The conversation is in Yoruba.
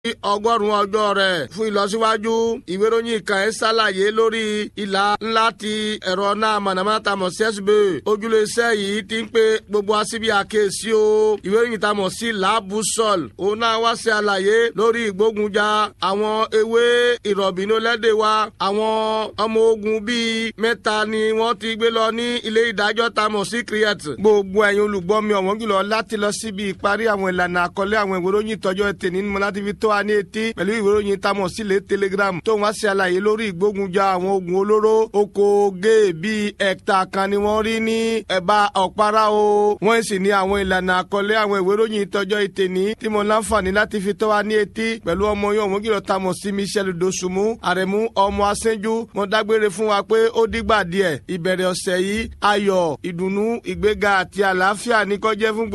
ọgọ́rùn-ún ọjọ́ rẹ̀ fún ìlọsíwájú ìwé ìròyìn kan ẹ̀ ṣàlàyé lórí ìlà ńlá ti ẹ̀rọ náà mọ̀nàmọ́ná tamọ̀ sẹ́sibè ojúlé iṣẹ́ yìí ti ń pe gbogbo asíbi àkèésí o ìwé ìròyìn tamọ̀ sí làbùsọ̀l òun náà wá sí àlàyé lórí ìgbógunjà àwọn ewé ìrọ̀bìnú lẹ́dẹ̀ wa àwọn ọmọ ogun bíi mẹ́ta ni wọ́n ti gbé lọ ní ilé ìdájọ́ tamọ̀ sí kriet gbogbo ẹ̀yin olùgbọ́ mi ọ̀wọ́n jùlọ láti lọ síbi ìparí àwọn ìlànà àkọlé àwọn ìwé ìròyìn tọjọ́ ẹtì nínú láti fi tó wa ní etí pẹ̀lú ìwé ìròyìn tamọ̀ sílẹ̀ telegram tó wá sí àlàyé lórí ìgbógunjà àwọn ogun olóró oko gé bíi ẹ̀ta kan ni wọ́n rí ní ẹ̀bá ọ̀pára o wọ́n sì ní àwọn ìlànà àkọlé àwọn ìwé ìròyìn tọjọ́ ẹtì ní tí mo láǹfààní láti fi tó wa ní etí pẹ̀lú ọmọ yẹn òun kìlọ̀ tamọ̀ sí michel dosunmu àrẹ̀mú ọmọ asẹ́njú mo dágbére fún wa pé ó dìgbà díẹ̀ ìbẹ̀rẹ̀ ọ̀sẹ̀ yìí ayọ̀ ìdùnnú ìgbéga àti àlàáfíà ní kó jẹ́ fún